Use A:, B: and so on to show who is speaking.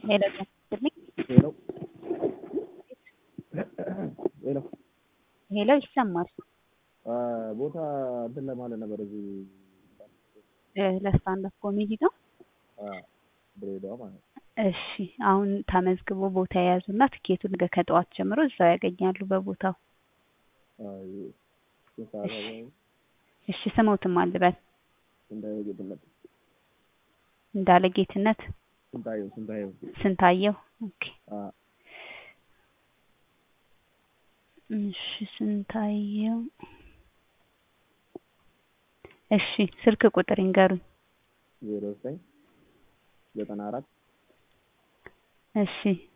A: ሄሎ ጤና
B: ሄሎ ሄሎ
A: ሄሎ ይሰማል።
B: ቦታ እንትን ለማለት ነበር እዚህ
A: ለስታንድ አፕ ኮሜዲ ነው።
B: ድሬዳዋ ማለት ነው።
A: እሺ አሁን ተመዝግቦ ቦታ የያዙና ትኬቱን ነገ ከጠዋት ጀምሮ እዛው ያገኛሉ በቦታው።
B: አይ፣ ስንት ሰዓት
A: እሺ።
B: አካባቢ?
A: እሺ ስሞትም አልበል
B: ስንታየው ጌትነት
A: እንዳለ ጌትነት
B: ስንታየው ስንታየው
A: ስንታየው። ኦኬ
B: አ
A: እሺ ስንታየው። እሺ ስልክ ቁጥር ይንገሩኝ።
B: ዜሮ ዘጠኝ ዘጠና አራት
A: እሺ